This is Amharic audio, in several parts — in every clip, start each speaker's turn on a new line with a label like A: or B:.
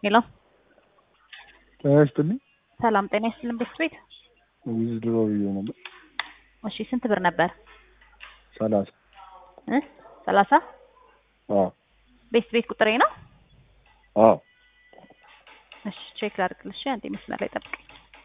A: ሄሎ
B: ጤና ይስጥልኝ።
A: ሰላም ጤና ይስጥልን ቤት ቤት
B: ዊዝድሮ ብዬ ነበር።
A: እሺ ስንት ብር ነበር
B: ሰላሳ
A: እ ሰላሳ
B: አዎ
A: ቤት ቤት ቁጥሬ ነው
B: አዎ
A: እሺ ቼክ ላድርግልሽ አንዴ መስመር ላይ ጠብቀኝ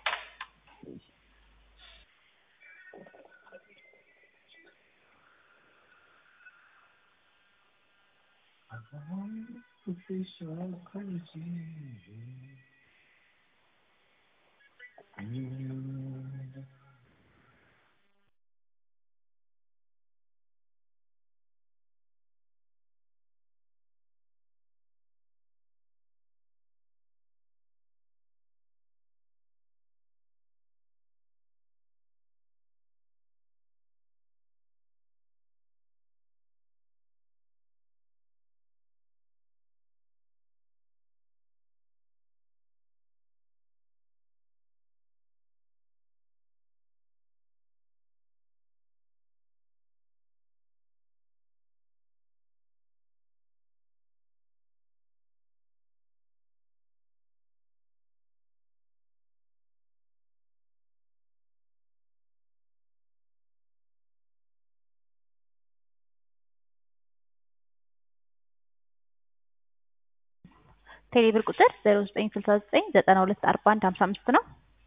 A: ቴሌብር ቁጥር ዜሮ ዘጠኝ ስልሳ ዘጠኝ ዘጠና ሁለት አርባ አንድ ሀምሳ አምስት ነው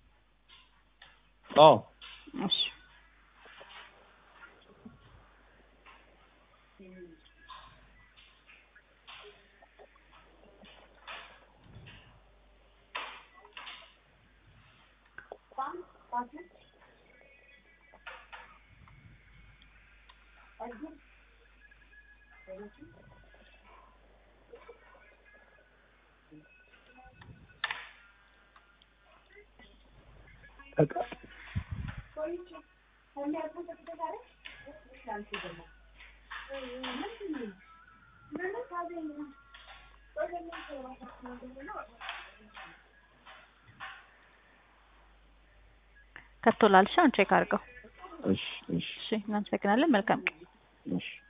B: አዎ
A: እሺ ከፍቶላል። እሺ አሁን ቼክ አድርገው።
B: እሺ እሺ
A: እሺ እናመሰግናለን። መልካም ቀን።
B: እሺ